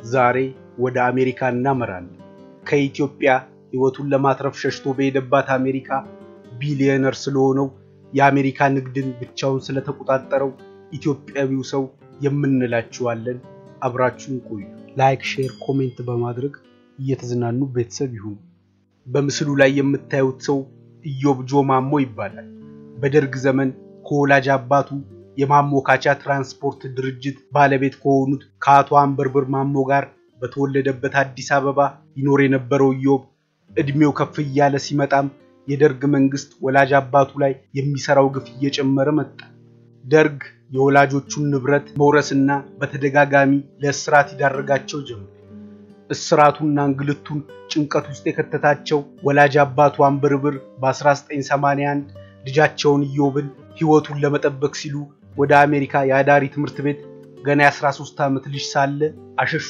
ዛሬ ወደ አሜሪካ እናመራለን። ከኢትዮጵያ ሕይወቱን ለማትረፍ ሸሽቶ በሄደባት አሜሪካ ቢሊዮነር ስለሆነው የአሜሪካ ንግድን ብቻውን ስለተቆጣጠረው ኢትዮጵያዊው ሰው የምንላችኋለን። አብራችሁን ቆዩ። ላይክ፣ ሼር፣ ኮሜንት በማድረግ እየተዝናኑ ቤተሰብ ይሁኑ። በምስሉ ላይ የምታዩት ሰው ኢዮብ ጆ ማሞ ይባላል። በደርግ ዘመን ከወላጅ አባቱ የማሞካቻ ትራንስፖርት ድርጅት ባለቤት ከሆኑት ከአቶ አንበርብር ማሞ ጋር በተወለደበት አዲስ አበባ ይኖር የነበረው ኢዮብ እድሜው ከፍ እያለ ሲመጣም የደርግ መንግስት ወላጅ አባቱ ላይ የሚሰራው ግፍ እየጨመረ መጣ። ደርግ የወላጆቹን ንብረት መውረስና በተደጋጋሚ ለእስራት ይዳረጋቸው ጀመር። እስራቱና እንግልቱን ጭንቀት ውስጥ የከተታቸው ወላጅ አባቱ አንበርብር በ1981 ልጃቸውን ኢዮብን ሕይወቱን ለመጠበቅ ሲሉ ወደ አሜሪካ የአዳሪ ትምህርት ቤት ገና የ13 ዓመት ልጅ ሳለ አሸሹ።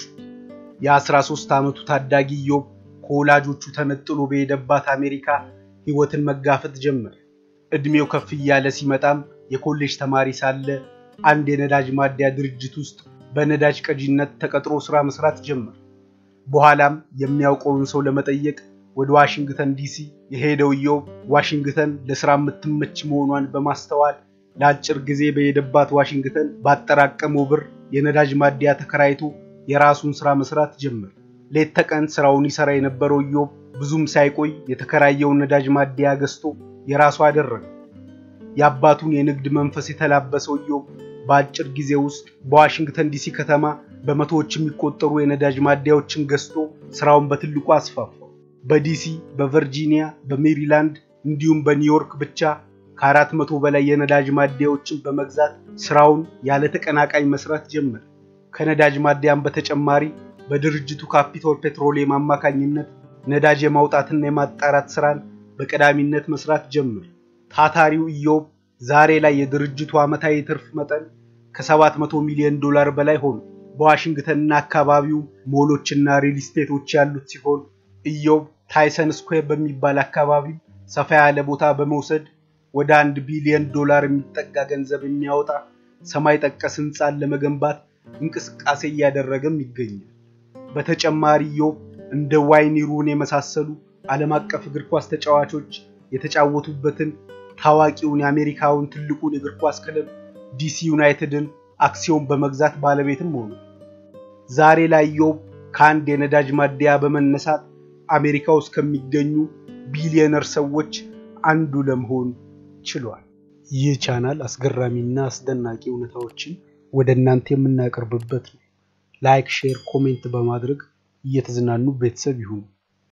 የ13 ዓመቱ ታዳጊ ኢዮብ ከወላጆቹ ተነጥሎ በሄደባት አሜሪካ ሕይወትን መጋፈጥ ጀመረ። ዕድሜው ከፍ እያለ ሲመጣም የኮሌጅ ተማሪ ሳለ አንድ የነዳጅ ማደያ ድርጅት ውስጥ በነዳጅ ቀጂነት ተቀጥሮ ስራ መስራት ጀመረ። በኋላም የሚያውቀውን ሰው ለመጠየቅ ወደ ዋሽንግተን ዲሲ የሄደው ኢዮብ ዋሽንግተን ለስራ የምትመች መሆኗን በማስተዋል ለአጭር ጊዜ በሄደባት ዋሽንግተን ባጠራቀመው ብር የነዳጅ ማደያ ተከራይቶ የራሱን ስራ መስራት ጀመረ። ሌት ተቀን ስራውን ይሰራ የነበረው ኢዮብ ብዙም ሳይቆይ የተከራየውን ነዳጅ ማደያ ገዝቶ የራሱ አደረገ። የአባቱን የንግድ መንፈስ የተላበሰው ኢዮብ በአጭር ጊዜ ውስጥ በዋሽንግተን ዲሲ ከተማ በመቶዎች የሚቆጠሩ የነዳጅ ማደያዎችን ገዝቶ ስራውን በትልቁ አስፋፋው። በዲሲ፣ በቨርጂኒያ፣ በሜሪላንድ እንዲሁም በኒውዮርክ ብቻ ከአራት መቶ በላይ የነዳጅ ማደያዎችን በመግዛት ስራውን ያለ ተቀናቃኝ መስራት ጀመረ። ከነዳጅ ማደያም በተጨማሪ በድርጅቱ ካፒቶል ፔትሮሊየም አማካኝነት ነዳጅ የማውጣትና የማጣራት ስራን በቀዳሚነት መስራት ጀመረ። ታታሪው ኢዮብ ዛሬ ላይ የድርጅቱ ዓመታዊ ትርፍ መጠን ከ700 ሚሊዮን ዶላር በላይ ሆኖ በዋሽንግተንና አካባቢው ሞሎችና ሪል ስቴቶች ያሉት ሲሆን ኢዮብ ታይሰን ስኩዌር በሚባል አካባቢ ሰፋ ያለ ቦታ በመውሰድ ወደ አንድ ቢሊዮን ዶላር የሚጠጋ ገንዘብ የሚያወጣ ሰማይ ጠቀስ ህንፃን ለመገንባት እንቅስቃሴ እያደረገም ይገኛል። በተጨማሪ ኢዮብ እንደ ዋይኒ ሩኒ የመሳሰሉ ዓለም አቀፍ እግር ኳስ ተጫዋቾች የተጫወቱበትን ታዋቂውን የአሜሪካውን ትልቁን እግር ኳስ ክለብ ዲሲ ዩናይትድን አክሲዮን በመግዛት ባለቤትም ሆኑ። ዛሬ ላይ ኢዮብ ከአንድ የነዳጅ ማደያ በመነሳት አሜሪካ ውስጥ ከሚገኙ ቢሊዮነር ሰዎች አንዱ ለመሆን ችሏል። ይህ ቻናል አስገራሚና አስደናቂ እውነታዎችን ወደ እናንተ የምናቀርብበት ነው። ላይክ፣ ሼር፣ ኮሜንት በማድረግ እየተዝናኑ ቤተሰብ ይሁኑ።